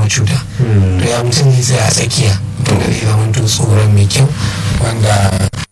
cuta to ya mutum zai tsaya a tsakiya to da zai zama to tsoron mai kyau wanda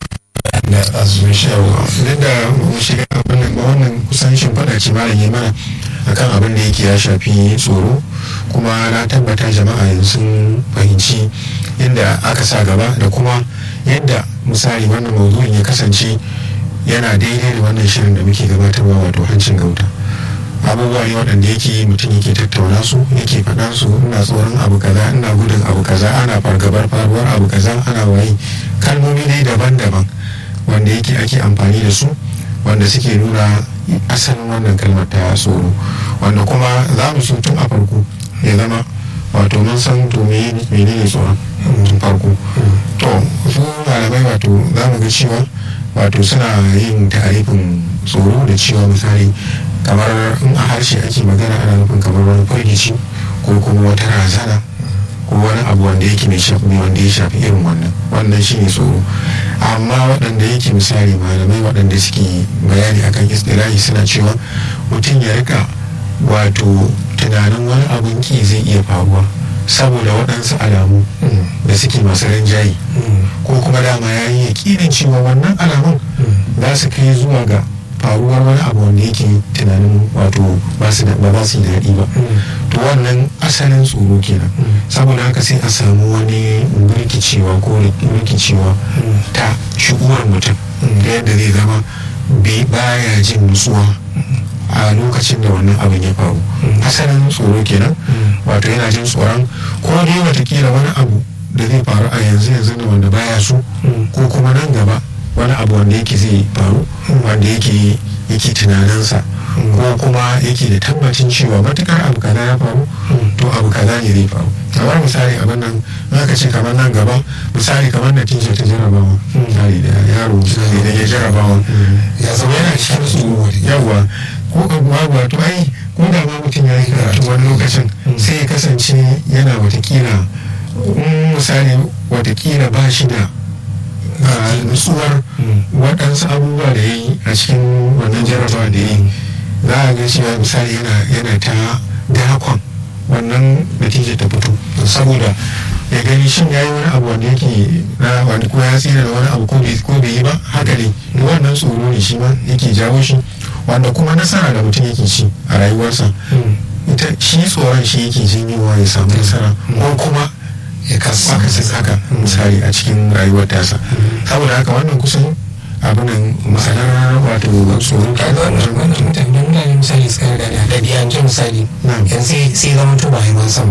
da azumin shawo idan da mu shiga abin nan ba wannan kusan shimfiɗa ce malam ya mana akan abin da yake ya shafi tsoro kuma na tabbata jama'a yanzu sun fahimci yadda aka sa gaba da kuma yadda misali wannan maudu'in ya kasance yana daidai da wannan shirin da muke gabatarwa wato hancin gauta abubuwa ne waɗanda yake mutum yake tattauna su yake faɗa su ina tsoron abu kaza ina gudun abu kaza ana fargabar faruwar abu kaza ana waye kalmomi dai daban-daban wanda yake ake amfani da su wanda suke nuna asalin wannan kalmar ta tsoro wanda kuma za mu so tun a farko ya zama wato mun san to menene tsoron tun farko to su malamai wato za mu ga cewa wato suna yin tarifin tsoro da cewa misali kamar in a harshe ake magana ana nufin kamar wani firgici ko kuma wata razana ko wani abu wanda yake mai shafi wanda ya shafi irin wannan wannan shine tsoro amma waɗanda yake misali malamai waɗanda suke bayani akan istilahi suna cewa mutum ya rika wato tunanin wani abun ki zai iya faruwa saboda waɗansu alamu da suke masu rinjaye ko kuma dama ya yi yakinin cewa wannan alamun za su kai zuwa ga faruwar wani abu wanda yake tunanin wato ba su da ba su daɗi ba to wannan asalin tsoro kenan saboda haka sai a samu wani rikicewa ko rikicewa ta shi'uwar mutum da yadda zai zama baya jin nutsuwa a lokacin da wannan abin ya faru asalin tsoro kenan wato yana jin tsoron ko dai watakila wani abu da zai faru a yanzu yanzu da wanda baya so ko kuma nan gaba wani abu wanda yake zai faru wanda yake yake tunaninsa ko kuma yake da tabbacin cewa matukar abu kaza ya faru to abu kaza ne zai faru kamar misali abin nan ka ce kamar nan gaba misali kamar natija ta jarabawa misali da yaro misali da ya jarabawa ya zama yana cikin tsoro yawa ko abuwa wato ai ko da ma mutum ya yi karatu wani lokacin sai ya kasance yana watakila misali watakila ba shi da nutsuwar waɗansu abubuwa da ya yi a cikin wannan jarabawa da ya yi za a ga cewa misali yana ta dakon wannan natijar ta fito saboda ya gani shin ya yi wani abu wanda yake na wani ko ya tsira da wani abu ko bai yi ba haka ne wannan tsoro ne shi ma yake jawo shi wanda kuma nasara da mutum yake ci a rayuwarsa ita shi tsoron shi yake janyowa ya samu nasara ko kuma ya kasa haka misali a cikin rayuwar tasa saboda haka wannan kusan abinan masanar wato tsoro kaga wannan wannan mutane mutane misali suka riga da ɗabi'ance misali yanzu sai zama to ba a yi man sama